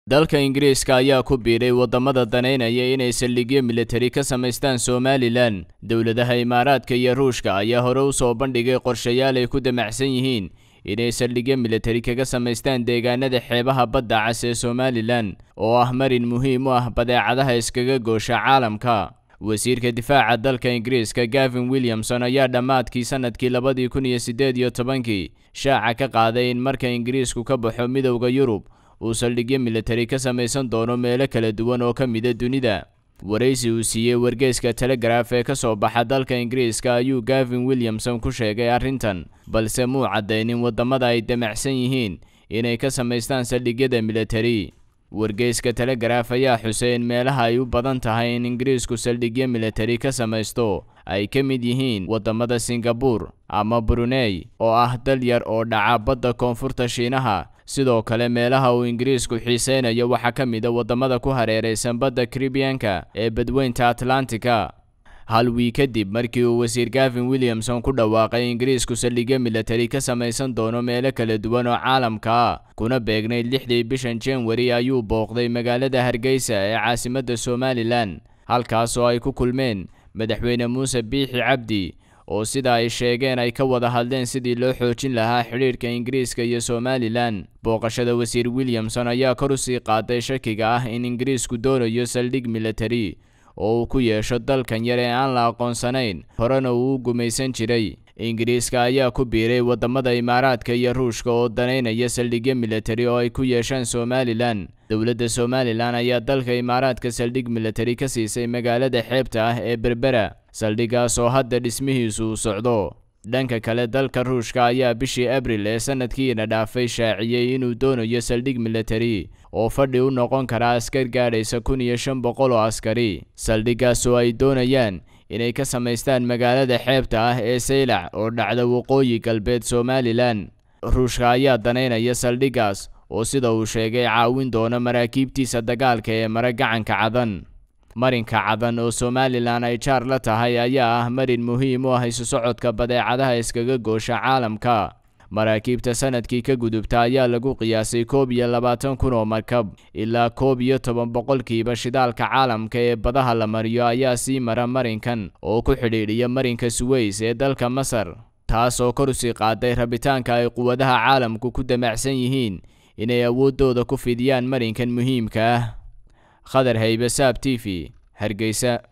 dalka ingiriiska ayaa ku biiray waddamada danaynaya inay saldhigyo militari ka samaystaan somalilan dowladaha imaaraadka iyo ruushka ayaa hore u soo bandhigay qorshayaal ay ku damacsan yihiin inay saldhigyo militari kaga samaystaan deegaanada xeebaha badda cas ee somalilan oo ah marin muhiim u ah badeecadaha iskaga goosha caalamka wasiirka difaaca dalka ingiriiska gavin williamson ayaa dhammaadkii sanadkii labadii kun iyo siddeed iyo tobankii shaaca ka qaaday in marka ingiriisku ka baxo midowda yurub uu saldhigyo militari ka samaysan doono meelo kala duwan oo ka mida dunida waraysi uu siiyey wargeyska telegraf ee ka soo baxa dalka ingiriiska ayuu gavin williamson ku sheegay arrintan balse muu caddaynin waddamada ay damacsan yihiin inay ka samaystaan saldhigyada militari wargeyska telegraf ayaa xusay in meelaha ay u badan tahay in ingiriisku saldhigyo militari ka samaysto ay ka mid yihiin waddamada singabur ama brunei oo ah dal yar oo dhaca badda koonfurta shiinaha sidoo kale meelaha uu ingiriisku xiiseynayo waxaa ka mid a waddamada ku hareeraysan badda karibiyanka ee badweynta atlantika hal wii kadib markii uu wasiir gavin williamson ku dhawaaqay ingiriisku saldhigyo militari ka samaysan doono meelo kala duwan oo caalamka ah kuna beegnayd lixdii bishan januari ayuu booqday magaalada hargeysa ee caasimadda somalilan halkaas oo ay ku kulmeen madaxweyne muuse biixi cabdi oo sida ay sheegeen ay ka wada hadleen sidii loo xoojin lahaa xidhiidhka ingiriiska iyo somalilan booqashada wasiir williamson ayaa kor u sii qaaday shakiga ah in ingiriisku doonayo saldhig militari oo uu ku yeesho dalkan yar ee aan la aqoonsanayn horena uu u gumaysan jiray ingiriiska ayaa ku biiray waddamada imaaraadka iyo ruushka oo danaynaya saldhigyo militari oo ay ku yeeshaan somalilan dowladda somalilan ayaa dalka imaaraadka saldhig militari ka siisay magaalada xeebta ah ee berbera saldhigaas oo hadda dhismihiisu uu socdo dhanka kale dalka ruushka ayaa bishii abril ee sanadkiina dhaafay shaaciyey inuu doonayo saldhig militari oo fadhi u noqon kara askar gaadhaysa kun iyo shan boqol oo askari saldhigaas oo ay doonayaan inay ka samaystaan magaalada xeebta ah ee saylac oo dhacda waqooyi galbeed somalilan ruushka ayaa danaynaya saldhigaas oo sida uu sheegay caawin doona maraakiibtiisa dagaalka ee mara gacanka cadan marinka cadan oo somalilan ay jaar la tahay ayaa ah marin muhiim u ah isu socodka badeecadaha iskaga goosha caalamka maraakiibta sanadkii ka gudubta ayaa lagu qiyaasay koob iyo labaatan kun oo markab ilaa koob iyo toban boqolkiiba shidaalka caalamka ee badaha la mariyo ayaa sii mara marinkan oo ku xidhiidhiya marinka suweys ee dalka masar taas oo kor usii qaaday rabitaanka ay quwadaha caalamku ku damacsan yihiin inay awooddooda ku fidiyaan marinkan muhiimka ah khadar haybe saab t v hargeysa